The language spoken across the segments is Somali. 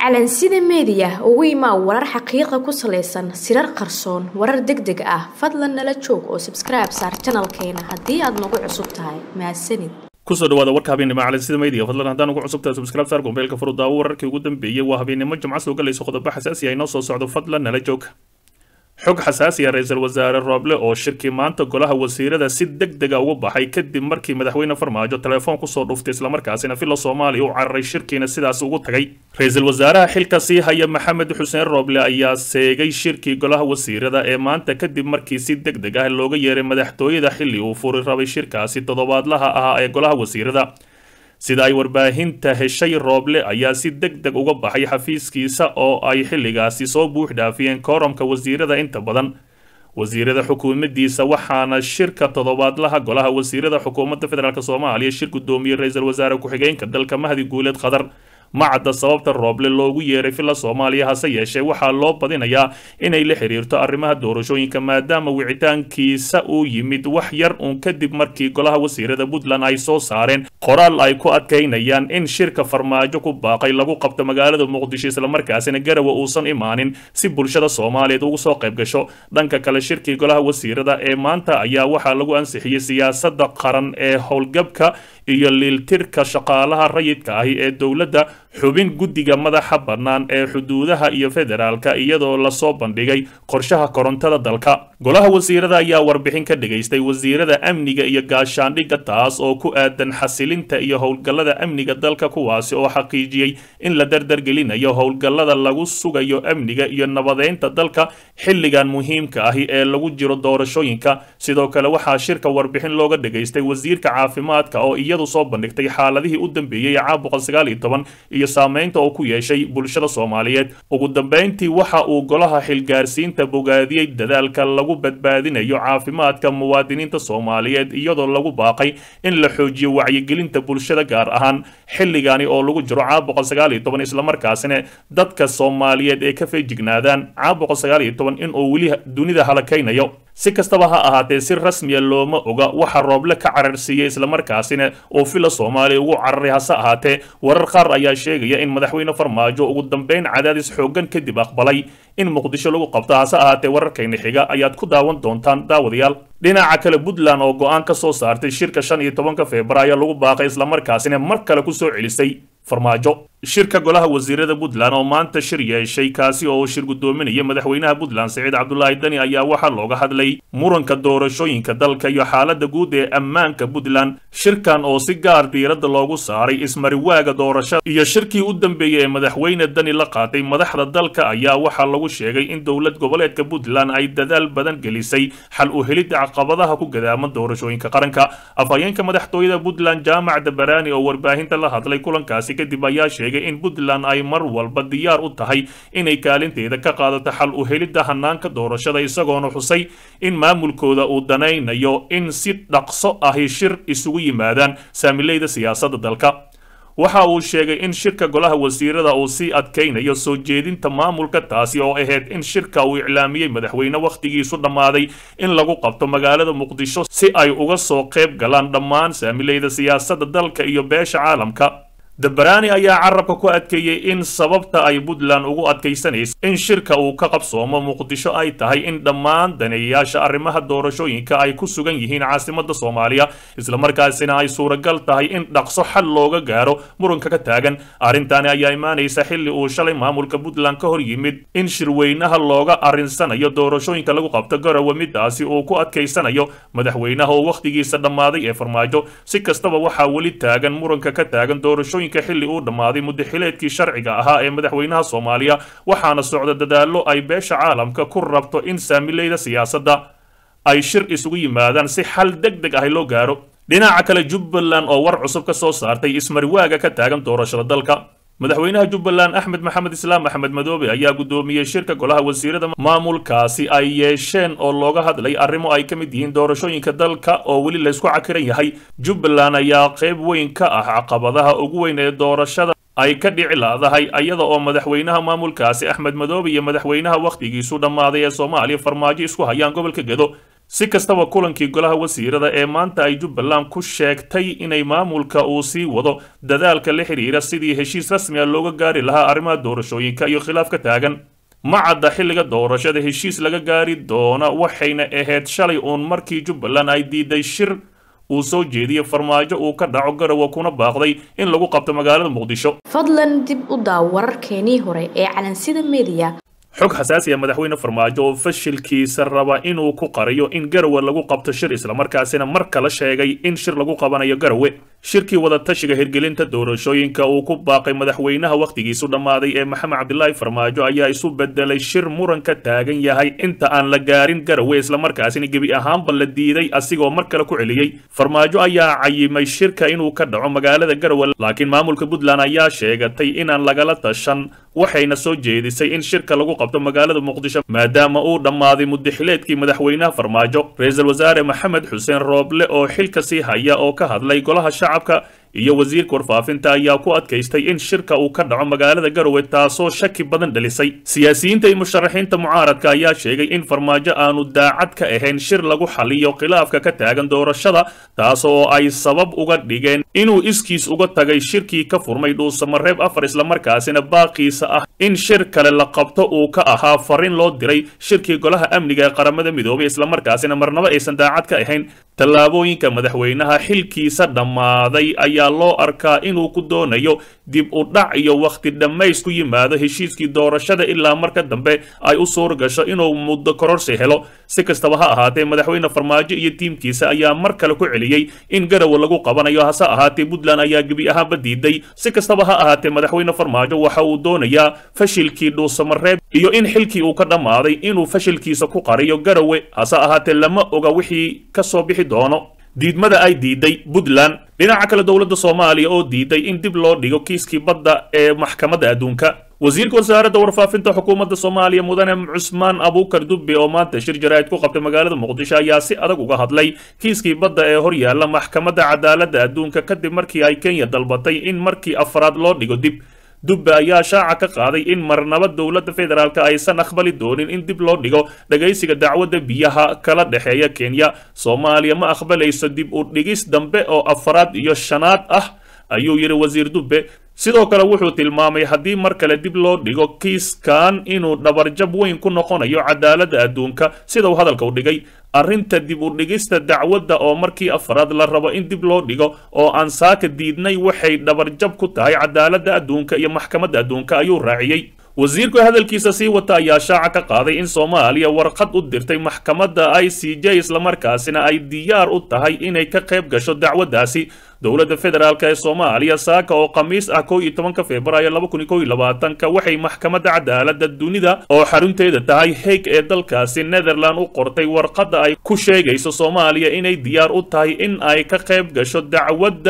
calansida meediya ugu imaa warar xaqiiqa ku salaysan sirar qarsoon warar deg deg ah fadlan nala joog oo sabskribe saar janalkeena haddii aad nagu cusub tahay mahadsanid kusoo dhawaada warka habeennimo calansida media fadlan haddaan ugu cusubtahay subscribe saar gombeelka furudaawo wararkii ugu dambeeyey waa habeennimo jimco soo galayso qodobo xasaasi ah inoo soo socdo fadlan nala joog xog xasaasiya ra-iisul wasaare rooble oo shirkii maanta golaha wasiirada si deg dega uga baxay kadib markii madaxweyne farmaajo telefoon kusoo dhuftay islamarkaasina villa soomaaliya u cararay shirkiina sidaas ugu tagay ra-iisul wasaaraha xilka sii haya maxamed xuseen rooble ayaa seegay shirkii golaha wasiirada ee maanta kadib markii si deg deg ah looga yeeray madaxtooyada xilli uu furi rabay shirkaasi toddobaadlaha ahaa ee golaha wasiirada sida ay warbaahinta heshay rooble ayaa si deg deg uga baxay xafiiskiisa oo ay xilligaasi soo buux dhaafiyeen kooramka wasiirada inta badan wasiirada xukuumadiisa waxaana shirka toddobaadlaha golaha wasiirada xukuumadda federaalk soomaaliya shir guddoomiyey ra-iisul wasaare ku-xigeenka dalka mahdi guuleed khadar ma cadda sababta rooble loogu yeeray villa soomaaliya hase yeeshee waxaa loo badinayaa inay la xiriirto arrimaha doorashooyinka maadaama wicitaankiisa uu yimid wax yar uun kadib markii golaha wasiirada puntland ay soo saareen qoraal ay ku adkaynayaan in shirka farmaajo ku baaqay lagu qabto magaalada muqdisho islamarkaasina garawa uusan imaanin si bulshada soomaaliyeed ugu soo qayb gasho dhanka kale shirkii golaha wasiirada ee maanta ayaa waxaa lagu ansixiyey siyaasada qaran ee howlgabka iyo liiltirka shaqaalaha rayidka ahi ee dowladda xubin guddiga madaxa bannaan ee xuduudaha iyo federaalka iyadoo lasoo bandhigay qorshaha korontada dalka golaha wasiirada ayaa warbixin ka dhigaystay wasiirada amniga iyo gaashaandhigga taas oo ku aadan xasilinta iyo howlgallada amniga dalka kuwaasi oo xaqiijiyey in la dardargelinayo howlgallada lagu sugayo amniga iyo nabadeynta dalka xilligan muhiimka ahi ee lagu jiro doorashooyinka sidoo kale waxaa shirka warbixin looga dhigaystay wasiirka caafimaadka oo iyadu soo bandhigtay xaaladihii u dambeeyey caabuqa sagaal iyo toban iyo saameynta oo ku yeeshay bulshada soomaaliyeed ugu dambeyntii waxa uu golaha xilgaarsiinta bogaadiyey dadaalka lagu badbaadinayo caafimaadka muwaadiniinta soomaaliyeed iyadoo lagu baaqay in la xoojiyo wacyigelinta bulshada gaar ahaan xilligani oo lagu jiro caabuqa sagaal iyo toban islamarkaasina dadka soomaaliyeed ee ka feejignaadaan caabuqa sagaal iyo toban inuu weli dunida halakaynayo si kastaba ha ahaatee si rasmiya looma oga waxa rooble ka cararsiiyey islamarkaasina oo villa soomaaliya ugu cararay hase ahaatee warar qaar ayaa sheegaya in madaxweyne farmaajo ugu dambeyn cadaadis xoogan kadib aqbalay in muqdisho lagu qabto hase ahaatee wararkayna xiga ayaad ku daawan doontaan daawadayaal dhinaca kale puntland oo go-aan ka soo saartay shirka shan iyo tobanka febraayo lagu baaqay islamarkaasina mar kale kusoo celisay farmaajo shirka golaha wasiirada puntland oo maanta shir yeeshay kaasi oo uu shir guddoominaya madaxweynaha puntland siciid cabdulaahi dani ayaa waxaa looga hadlay muranka doorashooyinka dalka iyo xaalada guud ee ammaanka puntland shirkan oo si gaar diiradda loogu saaray ismariwaaga doorashada iyo shirkii u dambeeyey ee madaxweyne dani la qaatay madaxda dalka ayaa waxaa lagu sheegay in dowlad goboleedka puntland ay dadaal badan gelisay xal u helidda caqabadaha ku gadaaman doorashooyinka qaranka afhayeenka madaxtooyada puntland jaamac dabaraani oo warbaahinta la hadlay kulankaasi kadib ayaa sheegay in puntland ay mar walba diyaar u tahay inay kaalinteeda ka qaadato xal u helidda hanaanka doorashada isagoona xusay in maamulkooda uu danaynayo in si dhaqso ahi shir isugu yimaadaan saamileyda siyaasadda dalka waxa uu sheegay in shirka golaha wasiirada uu sii adkaynayo soo jeedinta maamulka taasi oo ahayd in shirka uu iclaamiyey madaxweyne wakhtigiisu dhammaaday in lagu qabto magaalada muqdisho si ay uga soo qayb galaan dhammaan saamileyda siyaasadda dalka iyo beesha caalamka dabaraani ayaa carabka ku adkeeyey in sababta ay puntland ugu adkaysanaysa in shirka uu ka qabsoomo muqdisho ay tahay in dhammaan daneeyayaasha arrimaha doorashooyinka ay ku sugan yihiin caasimadda soomaaliya islamarkaasina ay suuragal tahay in dhaqso xal looga gaaro muranka ka taagan arrintaani ayaa imaanaysa xilli uu shalay maamulka puntland ka hor yimid in shirweynaha looga arrinsanayo doorashooyinka lagu qabto garowe midaasi uu ku adkaysanayo madaxweynaha oo wakhtigiisa dhammaaday ee farmaajo si kastaba waxaa weli taagan muranka ka taagan doorashooyinka xilli uu dhammaaday muddaxileedkii sharciga ahaa ee madaxweynaha soomaaliya waxaana socda dadaallo ay beesha caalamka ku rabto in saamileyda siyaasadda ay shir isugu yimaadaan si xal deg deg ah loo gaaro dhinaca kale jubbaland oo war cusub ka soo saartay ismariwaaga ka taagan doorashada dalka madaxweynaha jubbaland axmed maxamed islaam axmed madoobe ayaa guddoomiyey shirka golaha wasiirada maamulkaasi ay yeesheen oo looga hadlay arrimo ay ka mid yihiin doorashooyinka dalka oo weli laysku cakiran yahay jubbaland ayaa qayb weyn ka ah caqabadaha ugu weyn ee doorashada ay ka dhici laadahay iyada oo madaxweynaha maamulkaasi axmed madoobe iyo madaxweynaha wakhtigiisu dhammaaday ee soomaaliya farmaajo isku hayaan gobolka gedo si kastaba kulankii golaha wasiirada ee maanta ay jubbaland ku sheegtay inay maamulka uu sii wado dadaalka la xidhiira sidii heshiis rasmi a looga gaari lahaa arrimaha doorashooyinka iyo khilaaf ka taagan ma cadda xilliga doorashada heshiis laga gaari doona waxayna ahayd shalay uun markii jubbaland ay diiday shir uu soo jeediyey farmaajo uu ka dhaco garowe kuna baaqday in lagu qabto magaalada muqdisho fadlan dib u daaw wararkeenii hore ee calansida mediya xog xasaasi ah madaxweyne farmaajo oo fashilkiisa raba inuu ku qariyo in garowe lagu qabto shir islamarkaasina mar kale sheegay in shir lagu qabanayo garowe shirkii wadatashiga hirgelinta doorashooyinka uu ku baaqay madaxweynaha wakhtigiisu dhammaaday ee maxamed cabdilaahi farmaajo ayaa isu bedelay shir muran ka taagan yahay inta aan la gaarin garowe islamarkaasina gebi ahaanba la diiday asigoo mar kale ku celiyey farmaajo ayaa cayimay shirka inuu ka dhaco magaalada garowe laakiin maamulka puntland ayaa sheegatay inaan lagala tashan waxayna soo jeedisay in shirka lagu qabto magaalada muqdisho maadaama uu dhammaaday mudaxileedkii madaxweynaha farmaajo ra-iisul wasaare maxamed xuseen rooble oo xilka sii haya oo ka hadlay golaha shacabka iyo wasiirka warfaafinta ayaa ku adkaystay in shirka uu ka dhaco magaalada garowe taasoo shaki badan dhalisay siyaasiyiinta iyo musharaxiinta mucaaradka ayaa sheegay in farmaajo aanu daacad ka ahayn shir lagu xaliyo khilaafka ka taagan doorashada taasoo ay sabab uga dhigeen inuu iskiis uga tagay shirkii ka furmay dhuusamareeb afar islamarkaasina baaqiisa ah in shir kale la qabto uu ka ahaa fariin loo diray shirkii golaha amniga ee qaramada midoobay islamarkaasina marnaba aysan daacad ka ahayn tallaabooyinka madaxweynaha xilkiisa dhammaaday ayaa loo arkaa inuu ku doonayo dib u dhac iyo wakhti dhammays ku yimaado heshiiskii doorashada ilaa marka dambe ay u suur gasho inuu muddo kororsi helo si kastaba ha ahaatee madaxweyne farmaajo iyo tiimkiisa ayaa mar kale ku celiyey in garowe lagu qabanayo hase ahaatee puntland ayaa gebi ahaanba diiday si kastaba ha ahaatee madaxweyne farmaajo waxa uu doonayaa fashilkii dhuusamareeb iyo in xilkii uu ka dhammaaday inuu fashilkiisa ku qariyo garowe hase ahaatee lama oga wixii ka soo bixi doono diidmada ay diiday puntland dhinaca kale dowladda soomaaliya oo diiday in dib loo dhigo kiiskii badda ee maxkamadda adduunka wasiirka wasaaradda warfaafinta xukuumadda soomaaliya mudane cusmaan abuukar dubbe oo maanta shir jaraa'id ku qabtay magaalada muqdisho ayaa si adag uga hadlay kiiskii badda ee hor yaalla maxkamadda cadaaladda adduunka kadib markii ay kenya dalbatay in markii afraad loo dhigo dib dubbe ayaa shaaca ka qaaday in marnaba dowladda federaalk aysan aqbali doonin in dib loo dhigo dhagaysiga dacwadda biyaha kala dhexeeya kenya soomaaliya ma aqbalayso dib u dhigis dambe oo afraad iyo shanaad ah ayuu yidhi wasiir dubbe sidoo kale wuxuu tilmaamay haddii mar kale dib loo dhigo kiiskan inuu dhabarjab weyn ku noqonayo cadaaladda adduunka sida uu hadalka u dhigay arrinta dib u dhigista dacwadda oo markii afraad la rabo in dib loo dhigo oo aan saaka diidnay waxay dhabarjab ku tahay cadaaladda adduunka iyo maxkamadda adduunka ayuu raaciyey wasiirku hadalkiisa sii wata ayaa shaaca ka qaaday in soomaaliya warqad u dirtay maxkamadda i c j islamarkaasina ay diyaar u tahay inay ka qayb gasho dacwaddaasi dowladda federaalk ee soomaaliya saaka oo khamiis ah kow iyo tobanka februaayo laba kun iyo kow iyo labaatanka waxay maxkamadda cadaaladda dunida oo xarunteeda tahay heeg ee dalkaasi netherland u qortay warqadda ay ku sheegayso soomaaliya inay diyaar u tahay in ay ka qayb gasho dacwadda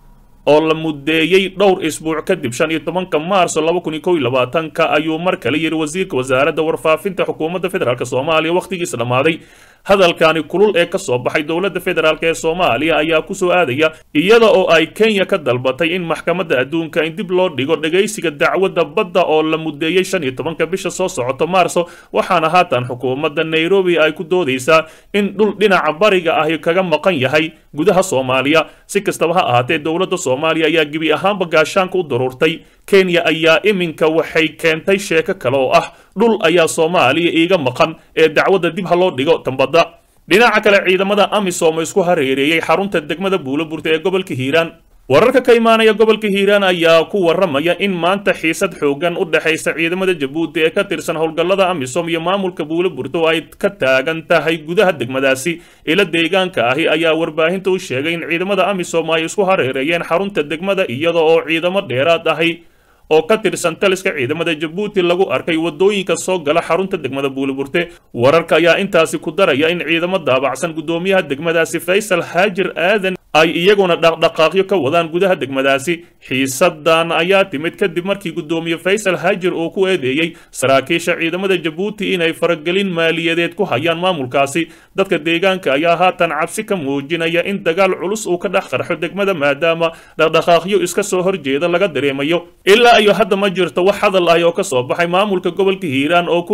oo la mudeeyey dhowr isbuuc kadib shan iyo tobanka maarso laba kun iyo kow iyo labaatanka ayuu mar kale yidhi wasiirka wasaaradda warfaafinta xukuumadda federaalk soomaaliya wakhtigiisa dhammaaday hadalkani kulul ee ka soo baxay dowladda federaalk ee soomaaliya ayaa ku soo aadaya iyada oo ay kenya ka dalbatay in maxkamadda adduunka in dib loo dhigo dhagaysiga dacwadda badda oo la mudeeyey shan iyo tobanka bisha soo socoto maarso waxaana haatan xukuumadda nairobi ay ku doodaysaa in dhul dhinaca bariga ahi kaga maqan yahay gudaha soomaaliya si kastaba ha ahaatee dowladda soomaaliya ayaa gebi ahaanba gaashaanka u daruurtay kenya ayaa iminka waxay keentay sheeko kale oo ah dhul ayaa soomaaliya iiga maqan ee dacwadda dib ha loo dhigo tambadda dhinaca kale ciidamada amisom isku hareereeyey xarunta degmada buuloburta ee gobolka hiiraan wararka ka imaanaya gobolka hiiraan ayaa ku waramaya in maanta xiisad xoogan u dhexaysa ciidamada jabuuti ee ka tirsan howlgallada amisom iyo maamulka buuloburta oo ay ka taagan tahay gudaha degmadaasi ila deegaanka ahi ayaa warbaahinta u sheegay in ciidamada amisom ay isku hareereeyeen xarunta degmada iyada oo ciidamo dheeraad ahi oo ka tirsan taliska ciidamada jabuuti lagu arkay wadooyinka soo gala xarunta degmada buuliburte wararka ayaa intaasi ku daraya in ciidamo daabacsan guddoomiyaha degmadaasi faysal haajir aadan ay iyaguna dhaqdhaqaaqyo ka wadaan gudaha degmadaasi xiisadan ayaa timid kadib markii guddoomiye faysal haajir uu ku eedeeyey saraakiisha ciidamada jabuuti inay faragelin maaliyadeed ku hayaan maamulkaasi dadka deegaanka ayaa haatan cabsi ka muujinaya in dagaal culus uu ka dhex qarxo degmada maadaama dhaqdhaqaaqyo iska soo horjeeda laga dareemayo ilaa iyo hadda ma jirto wax hadal ah oo ka soo baxay maamulka gobolka hiiraan oo ku aadan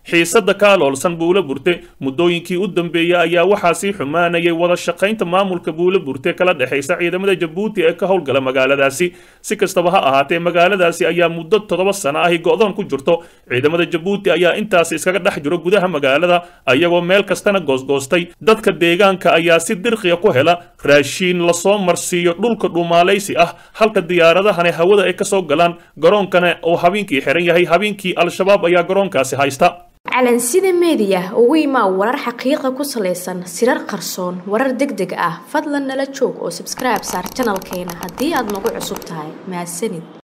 xiisada ka aloolsan buulo burte muddooyinkii u dambeeyey ayaa waxaa sii xumaanayay wada shaqaynta maamulka buulo burte kala dhexaysa ciidamada jabuuti ee ka howlgala magaaladaasi si kastaba ha ahaatee magaaladaasi ayaa muddo toddoba sano ahi go-doon ku jirto ciidamada jabuuti ayaa intaasi iskaga dhex jiro gudaha magaalada ayagoo meel kastana goosgoostay dadka deegaanka ayaa si dirqiya ku hela raashiin lasoo marsiiyo dhulka dhumaalaysi ah halka diyaaradahani hawada ay kasoo galaan garoonkana uu habeenkii xiran yahay habeenkii al-shabaab ayaa garoonkaasi haysta calansida meediya ugu imaa warar xaqiiqa ku salaysan sirar qarsoon warar deg deg ah fadlan nala joog oo sabskribe saar janalkeena haddii aad nagu cusub tahay mahadsanid